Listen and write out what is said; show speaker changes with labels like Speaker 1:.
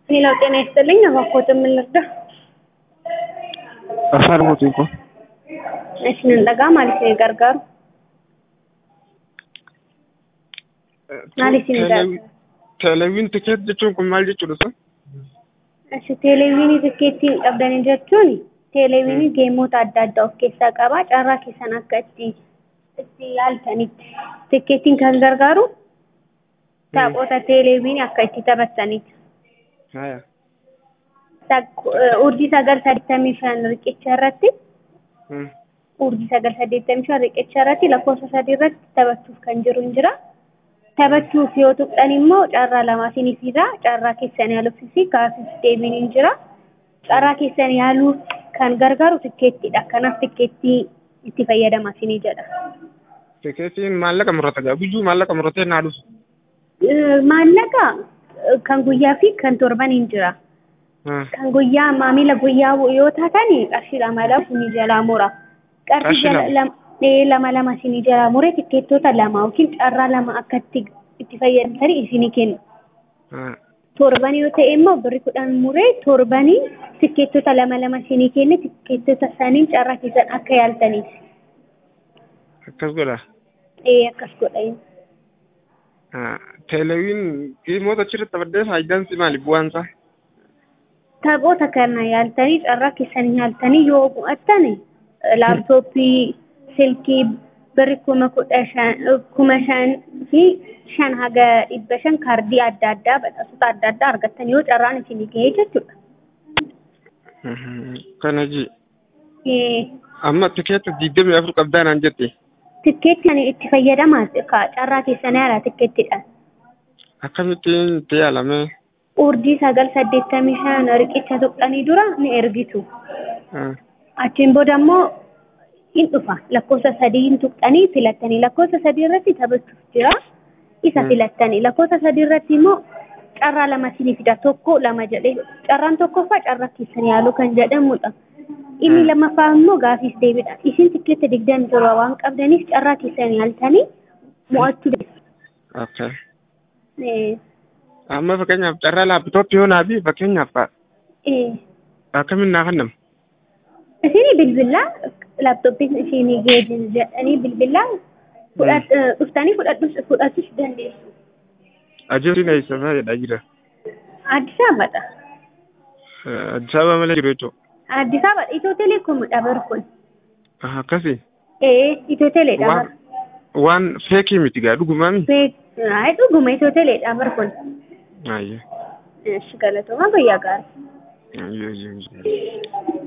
Speaker 1: ሌላው ጤና ይስጥልኝ። እባክዎት ምን ልርዳ?
Speaker 2: afaan mootii kun
Speaker 1: Isinin dhagaa maal isin gargaaru? Maal isin gargaaru?
Speaker 2: Teeleviin tikeet jechuun kun maal jechuudha sun?
Speaker 1: Asi teeleviinii tikkeettii qabdanii jechuun teeleviinii geemota adda addaa of keessaa qaba. Carraa keessan akka itti itti yaaltanitti tikkeettiin kan gargaaru taphoota teeleviinii akka itti taphatanitti.
Speaker 2: Haya.
Speaker 1: Urjii sagal saddeettamii shan riqicha irratti
Speaker 2: Hmm.
Speaker 1: urjii sagal saddeettamii shan riqicha irratti lakkoofsa sadii irratti taphachuuf kan jiru hin jira. Taphachuuf yoo tuqxan immoo carraa lama isiniif jira. Carraa keessan yaaluufis gaafis deebiin hin jira. Carraa keessan yaaluuf kan gargaaru tikkeettiidha. Kanaaf tikkeettii itti fayyadama isinii jedha.
Speaker 2: Tikeetiin maallaqa murata gaa biyyuu maallaqa muratee naa dhufu.
Speaker 1: Maallaqa kan guyyaa fi kan torban hin jira.
Speaker 2: Hmm.
Speaker 1: Kan guyyaa maamila guyyaa yoo taatan qarshii lama lama isinii jalaa mura. Qarshii
Speaker 2: Qarshii
Speaker 1: jala-
Speaker 2: lama?
Speaker 1: lama ee, lama lama isinii jalaa mure tikkeettota lama yookiin carraa lama akka itti itti fayyadamtanii isinii kennu.
Speaker 2: Hmm.
Speaker 1: Torban yoo ta'e immoo birri kudhan muree torbanii tikkeettota lama lama isinii kenne tikkeettota saniin carraa keessan akka yaaltaniif.
Speaker 2: Akkas godha.
Speaker 1: Ee akkas godha.
Speaker 2: Teeleviin dhimmoota achirratti taphadhee faayidaan si maali bu'aan isaa?
Speaker 1: Taphoota kana yaaltanii carraa keessan yaaltanii yoo bu'attan laaptooppii, silkii birri kuma kudha shan kuma shan fi shan haga dhibba shan kaardii adda addaa badhaasota adda addaa argattan yoo carraan isinii ga'ee jechuudha.
Speaker 2: Mhm. Kana ji.
Speaker 1: Ee,
Speaker 2: Amma tikeeta digdamii afur qabdaa naan jette.
Speaker 1: Tikkeetti ani itti fayyadamaa ka carraa keessan yaala tikkeettidhaan.
Speaker 2: Akkamittiin itti yaalame?
Speaker 1: Urjii sagal saddeettamii shan riqicha tuqxanii dura ni ergitu.
Speaker 2: Hmm.
Speaker 1: Achiin booda immoo in dhufa. Lakkoofsa sadii tuqxanii filattanii. Lakkoofsa sadii irratti taphachuuf jira. Isa
Speaker 2: Hmm.
Speaker 1: filattanii. Lakkoofsa sadii irratti immoo carraa lama isinii fida. Tokko lama jedhee. Carraan tokkoffaa carraa keessan yaaluu kan jedhamudha. Inni
Speaker 2: Hmm.
Speaker 1: lammaffaa immoo gaafiif deebiidha. Isin tikkeetta digdami torba waan qabdaniif carraa keessan yaaltanii mo'achuu dandeessu.
Speaker 2: Okay.
Speaker 1: Eh,
Speaker 2: Amma fakkeenyaaf carraa laapitooppii yoo naa fi fakkeenyaaf
Speaker 1: eh.
Speaker 2: akkamiin naa kennama?
Speaker 1: Isinii bilbilaa laaptooppiin isinii geejjibu jedhanii bilbilaa fudhat- eh, dhuftanii fudhadhus fudhachuu dandeessu.
Speaker 2: Ajooriin eessamaa jedhaa jira.
Speaker 1: Addis Ababa.
Speaker 2: Addis Ababa malee jiru jechuudha.
Speaker 1: Addis Ababa Itoo Teleekoomidha bar kun.
Speaker 2: Akkasii.
Speaker 1: Ee Itoo Teleedha bar.
Speaker 2: Waan waan feekii miti gaa dhugumaami.
Speaker 1: Beek ay dhuguma Itoo Teleedha bar kun.
Speaker 2: Ayyo.
Speaker 1: Eesh galatooma guyyaa gaarii.
Speaker 2: Ayyo ayyo. ayyo.